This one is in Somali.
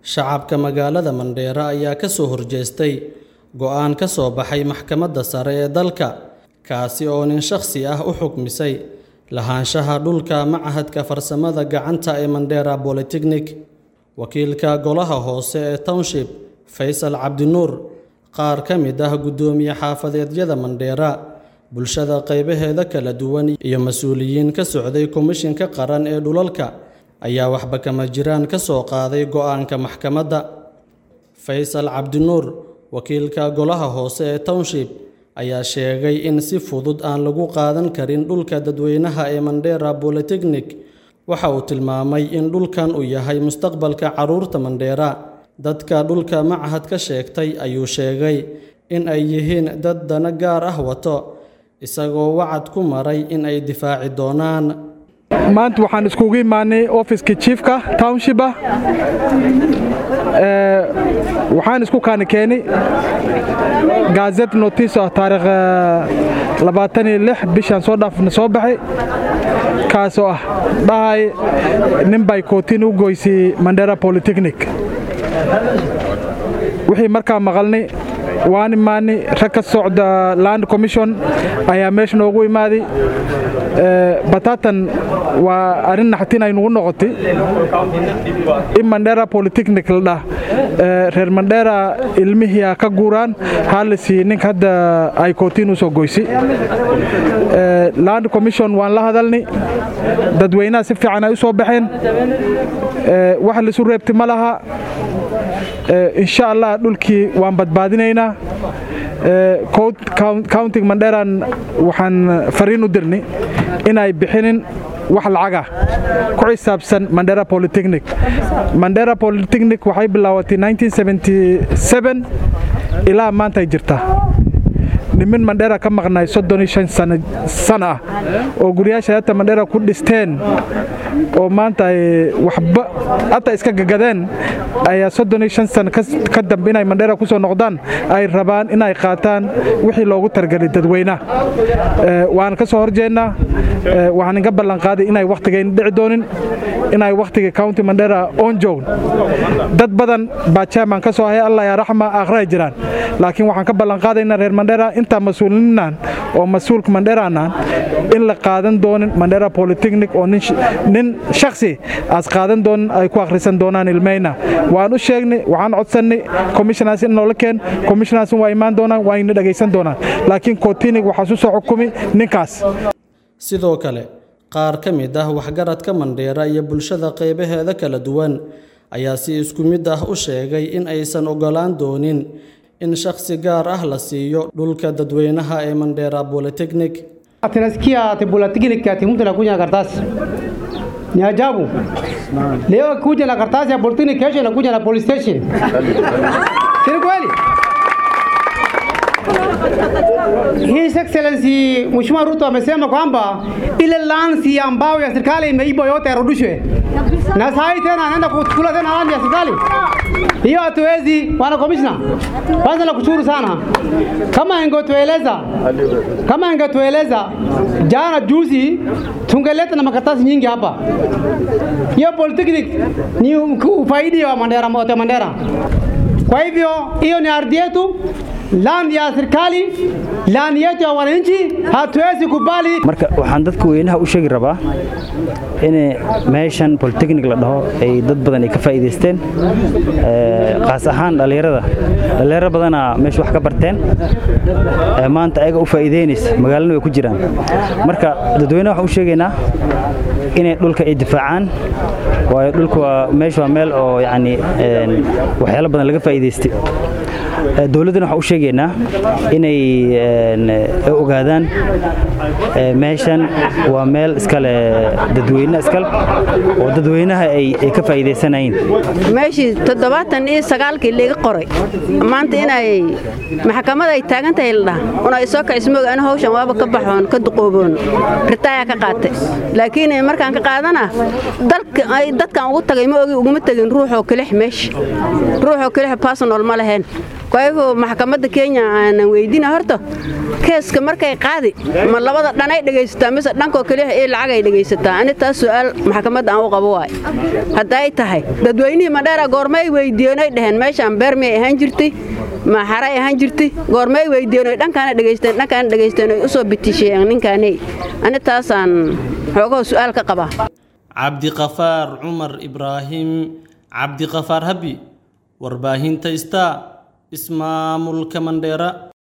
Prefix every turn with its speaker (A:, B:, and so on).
A: Shacabka magaalada Mandheera ayaa ka soo horjeestay go'aan ka soo baxay maxkamadda sare ee dalka, kaasi oo nin shakhsi ah u xukmisay lahaanshaha dhulka Machadka Farsamada Gacanta ee Mandheera Polytechnic. Wakiilka Golaha Hoose ee Township, Faysal Cabdinuur, qaar ka mid ah guddoomiye xaafadeedyada Mandheera, bulshada qaybaheeda kala duwan iyo mas'uuliyiin ka socday Komishinka Qaran ee Dhulalka ayaa waxba kama jiraan ka soo qaaday go'aanka maxkamadda. Faysal Cabdinuur, wakiilka Golaha Hoose ee Township, ayaa sheegay in si fudud aan lagu qaadan karin dhulka dadweynaha ee Mandheera Polytechnic. Waxa uu tilmaamay in dhulkan uu yahay mustaqbalka carruurta Mandheera. Dadka dhulka machadka sheegtay ayuu sheegay in ay yihiin dad dana gaar ah wato, isagoo wacad ku maray in ay difaaci doonaan.
B: maanta waxaan iskugu imaanay ofiska jiifka township ah waxaan isku kaani keenay gaazet notice ah taariikh labaatan iyo lix bishaan soo dhaafna soo baxay kaasoo ah dhahay nin bay kootiin u goysay mandera polytechnic wixii markaa maqalnay waan imaanay rag ka socda land commission ayaa meesha noogu imaaday batatan waa arrin naxtin ay nugu noqotay in mandera polytechnic la dhah reer mandera ilmihii ka guuraan hala siiyey ninka hadda ay kootiin u soo goysay land commission waan la hadalnay dadweynaha si fiican ay u soo baxeen wax laisu reebtay ma laha insha allah dhulkii waan badbaadinaynaa counting mandheran waxaan fariin u dirnay inay bixinin wax lacagah ku xisaabsan mandera polytechnic mandera polytechnic waxay bilaawatay ilaa maanta ay jirtaa nimin mandheera ka maqnay soddon iyo shan sana ah oo guryaasha hata mandheera ku dhisteen oo maanta ay waxba hata iska gagadeen ayaa soddon iyo shan sana ka dambe inay mandheera ku soo noqdaan ay rabaan inay qaataan wixii loogu targelay dadweynaha waan ka soo horjeednaa waxaan inga ballanqaaday inay wakhtigayn dhici doonin inay wakhtiga county mandheera on joogn dad badan baa chairman ka soo haya allah yaa raxma aakhira ay jiraan laakiin waxaan ka ballanqaadaynaa reer mandheera intaa mas-uulininaan oo mas-uulka mandheeraanaan in la qaadan doonin mandheera polytechnic oo nin shakhsi aas qaadan doonin ay ku akhrisan doonaan ilmeyna waan u sheegnay waxaan codsannay commissionaas in noola keen commissionaas waa imaan doonaan waa ina dhegaysan doonaan laakiin kootinig waxaas u soo xukumi ninkaas
A: sidoo kale qaar ka mid ah waxgaradka Mandheera iyo bulshada qaybaheeda kala duwan ayaa si isku mid ah u sheegay in aysan ogolaan doonin in shakhsi gaar ah la siiyo dhulka dadweynaha ee Mandheera Polytechnic.
C: Tunasikia ati polytechnic ati mtu anakuja na karatasi. Ni ajabu. Leo kuja na karatasi ya polytechnic, kesho anakuja na police station. Si kweli? His Excellency Mheshimiwa Ruto amesema kwamba ile lansi ambayo ya serikali imeiba yote yarudishwe, na saa hii tena anaenda kuchukua tena land ya serikali. Hiyo hatuwezi, bwana commissioner. Kwanza nakushukuru sana, kama ingetueleza kama ingetueleza jana juzi, tungeleta na makaratasi nyingi hapa. Hiyo polytechnic ni ufaidi wa Mandera, wote Mandera. Kwa hivyo hiyo ni ardhi yetu, land ya serikali, land yetu ya wananchi, hatuwezi kubali.
D: Marka waxaan dadka weynaha u sheegi rabaa in meeshan polytechnic la dhaho ay dad badan ay ka faa'iideysteen qaas ahaan dhalinyarada dhalinyaro badana meesha wax ka barteen maanta ayaga u faa'iideynaysa magaalana way ku jiraan marka dadweynaha waxaan u sheegaynaa inay dhulka ay difaacaan waayo dhulka waa meesha waa meel oo yacni waxyaalo badan laga faa'iideystay dowladdana waxaan u sheegaynaa inay ogaadaan meeshan waa meel iskale dadweyne iskale oo dadweynaha ay ka faa'iidaysanayeen
E: meeshii toddobaatan iyo sagaalkii liga qoray maanta inay maxkamad ay taagan tahay la dhaha una isoo kacismoog ana hawshan waaba ka baxoon ka duqooboon ritaayaa ka qaatay laakiin markaan ka qaadana dadkan ugu tagay ma ogi uguma tegin ruuxoo kelix meesha ruuxoo kelix personal ma lahayn kayfo maxkamadda kenya aanan weydina horta keeska markay qaadi ma labada dhanay dhegaysataa mise dhankoo keliya ee lacag ay dhegaysataa ani taas su'aal maxkamadda aan u qabo waay hadday tahay dadweynihii madheera goormay weydiiyeenay dheheen meeshaan beer miyay ahaan jirtay ma xaray ahaan jirtay goormay weydiiyeen dhankaana dhegaysteen dhankaana dhegaysteen ay u soo bitisheeyeen ninkaaney ani taasaan xoogaho su'aal ka qabaa
A: cabdiqafaar cumar ibraahim cabdiqafaar habi warbaahinta star ismaamulka mandheera